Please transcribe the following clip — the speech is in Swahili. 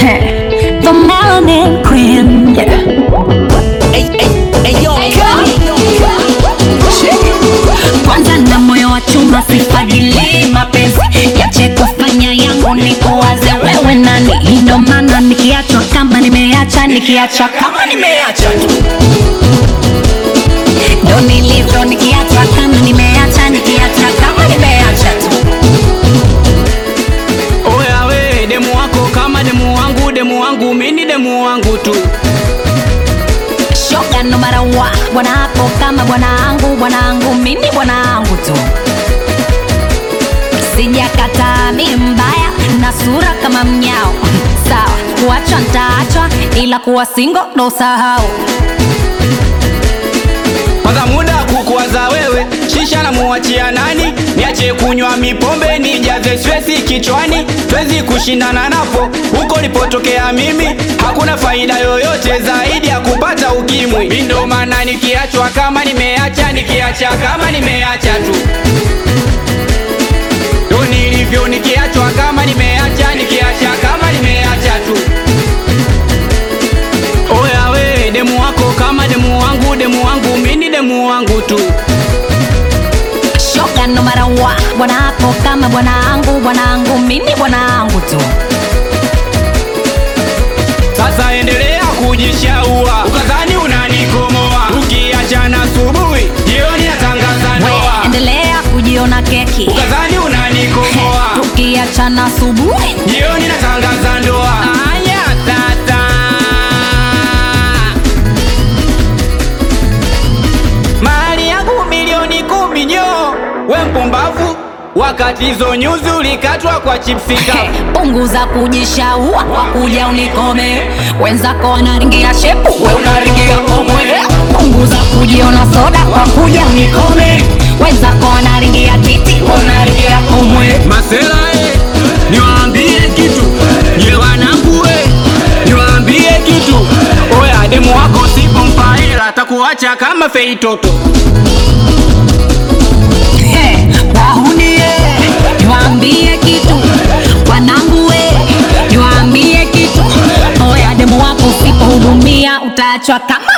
The Melanin Queen. Yeah. Kwanza na moyo wa chuma sifadili mapenzi yache kufanya yangu ni kuwaze wewe nani ndo maana nikiachwa kama nimeacha nikiacha kama nimeacha tu ndo nilivyo nikiachwa kama nimeacha nikiacha kama nimeacha tu Oya we demu wako kama demu wangu, demu wangu mini demu wangu tu. shoga no matter what bwana hapo kama bwanangu bwanangu mimi bwanangu tu sijakataa mi mbaya na sura kama mnyao sawa kuachwa ntaachwa ila kuwa singo ndo sahau Kwanza muda kukuwaza wewe, shisha na muachia nani? Niache kunywa mipombe nijaze stresi kichwani, twezi kushindana napo huko nilipotokea mimi. Hakuna faida yoyote zaidi ya kupata ukimwi. Mi ndo maana nikiachwa kama nimeacha, nikiacha kama nimeacha tu ndo nilivyo, nikiachwa kama nimeacha, nikiacha kama nimeacha tu. Oya we demu wako kama demu wangu, demu wangu mini demu wangu tu. shoga no matter what bwana hapo kama bwanangu bwanangu mimi bwanangu tu Sasa endelea kujishaua, ukadhani unanikomoa. Ukiachana asubuhi, jioni natangaza we ndoa. endelea kujiona keki Ukadhani unanikomoa, tukiachana asubuhi jioni natangaza ndoa. Aya tata, mali yangu milioni kumi nyo, we mpumbavu, wakati hizo nyuzi ulikatwa kwa chipsi kavu. punguza kujishaua kwa kuja unikome wenzako wanaringia shepu we unaringia komwe punguza kujiona soda kwa kuja unikome wenzako wanaringia titi we unaringia komwe Masela e, niwaambie kitu nye wanangu e, niwaambie kitu oya, demu wako sipo mpaela atakuacha kama feitoto. He, wahunie niwaambie kitu wanangu we niwaambie kitu oya demu wako usipohudumia utaachwa kama